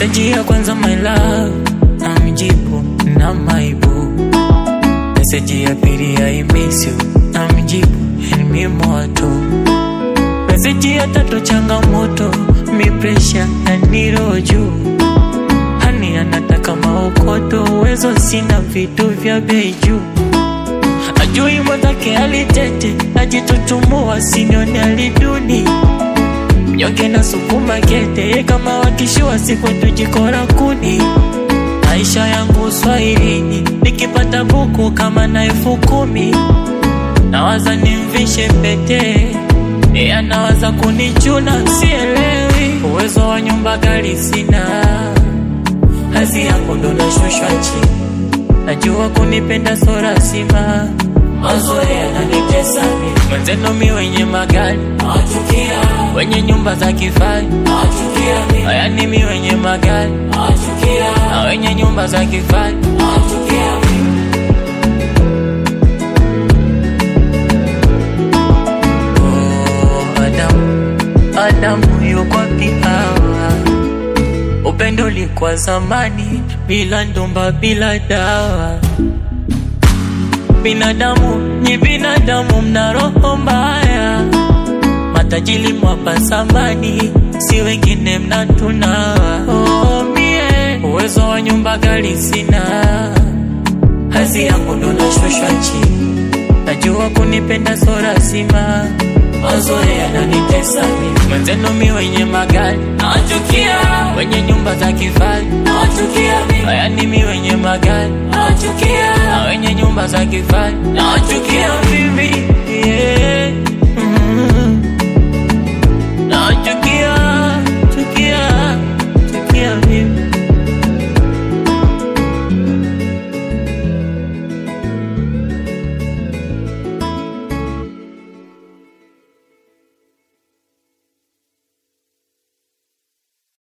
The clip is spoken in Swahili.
Meseji ya kwanza my love, namjibu na maibu. Meseji ya pili I miss you, namjibu ni moto. Meseji ya tatu changamoto, mi presha na niro juu. Hani anataka maokoto, uwezo sina vitu vya bei juu. Ajui mwenzake alitete, ajitutumua sinione aliduni Mnyonge na sukuma kete, kama wakishua siku tujikora kuni. Maisha yangu uswahilini, nikipata buku kama na elfu kumi nawaza nimvishe pete, yeye anawaza kunichuna, sielewi. Uwezo wa nyumba gari sina, kazi yangu ndo nashushwa chini. Najua kunipenda so lazima, mazoea yananitesa mimi. Mwenzenu mi wenye magari nawachukia, wenye nyumba za kifahari nawachukia mimi. Haya ni mi wenye magari nawachukia, na wenye nyumba za kifahari nawachukia mimi. Oh, Adamu, Adamu yuko wapi hawa? Upendo ulikuwa zamani, bila ndomba, bila dawa. Binadamu ni binadamu, mna roho mbaya. Matajiri mwapa zamani, si wengine mnatunawa. Oh, mie uwezo wa nyumba gari sina, kazi yangu ndo nashushwa chini. Najua kunipenda so lazima, mazoea yananitesa mimi. Mwenzenu mi wenye magari nawachukia, wenye nyumba za kifahari nawachukia mimi. Haya ni mi wenye magari nawachukia, na wenye nyumba za kifahari nawachukia mimi.